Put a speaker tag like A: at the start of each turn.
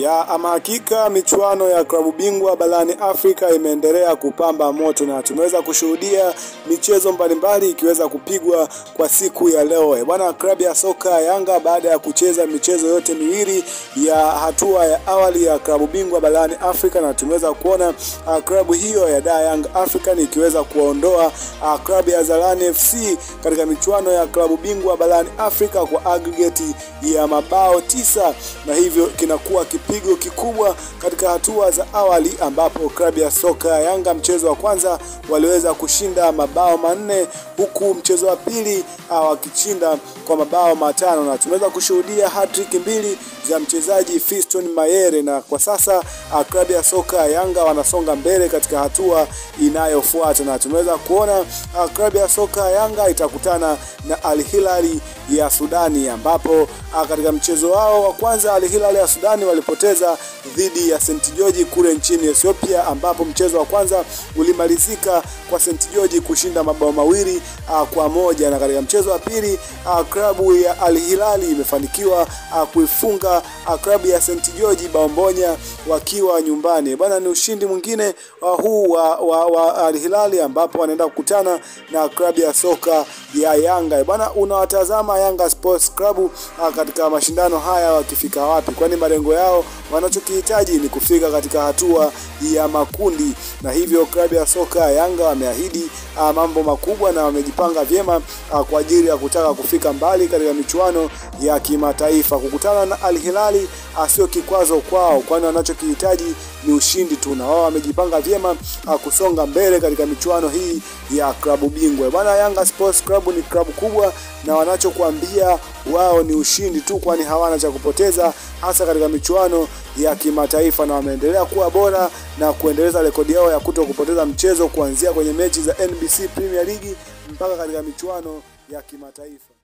A: Ya ama hakika michuano ya klabu bingwa barani Afrika imeendelea kupamba moto na tumeweza kushuhudia michezo mbalimbali ikiweza kupigwa kwa siku ya leo. Bwana, klabu ya soka ya Yanga baada ya kucheza michezo yote miwili ya hatua ya awali ya klabu bingwa barani Afrika, na tumeweza kuona uh, klabu hiyo ya Da Young African ikiweza kuondoa uh, klabu ya Zalani FC katika michuano ya klabu bingwa barani Afrika kwa aggregate ya mabao tisa, na hivyo kinakuwa kipigo kikubwa katika hatua za awali, ambapo klabu ya soka ya Yanga mchezo wa kwanza waliweza kushinda mabao manne huku mchezo wa pili wakishinda kwa mabao matano, na tumeweza kushuhudia hat-trick mbili za mchezaji Fiston Mayere, na kwa sasa klabu ya soka ya Yanga wanasonga mbele katika hatua inayofuata, na tumeweza kuona klabu ya soka ya Yanga itakutana na Al Hilali ya Sudani, ambapo katika mchezo wao wa kwanza Al Hilal ya Sudani walipoteza dhidi ya St George kule nchini Ethiopia, ambapo mchezo wa kwanza ulimalizika kwa St George kushinda mabao mawili uh, kwa moja, na katika mchezo wa pili uh, klabu ya Al Hilal imefanikiwa uh, kuifunga uh, klabu ya St George bao moja wakiwa nyumbani. Bwana, ni ushindi mwingine uh, huu wa, wa, wa Al Hilal ambapo wanaenda kukutana na klabu ya soka ya Yanga. Bwana, unawatazama Yanga Sports Club uh, katika mashindano haya wakifika wapi? Kwani malengo yao wanachokihitaji ni kufika katika hatua ya makundi, na hivyo klabu ya soka ya Yanga wameahidi uh, mambo makubwa na wamejipanga vyema uh, kwa ajili ya kutaka kufika mbali katika michuano ya kimataifa. Kukutana na Al Hilali uh, sio kikwazo kwao, kwani wanachokihitaji ni ushindi tu, na wao wamejipanga vyema uh, kusonga mbele katika michuano hii ya klabu bingwa. Bwana, Yanga Sports Club ni klabu kubwa na wanachokuambia wao ni ushindi tu, kwani hawana cha kupoteza hasa katika michuano ya kimataifa, na wameendelea kuwa bora na kuendeleza rekodi yao ya kuto kupoteza mchezo kuanzia kwenye mechi za NBC Premier League mpaka katika michuano ya kimataifa.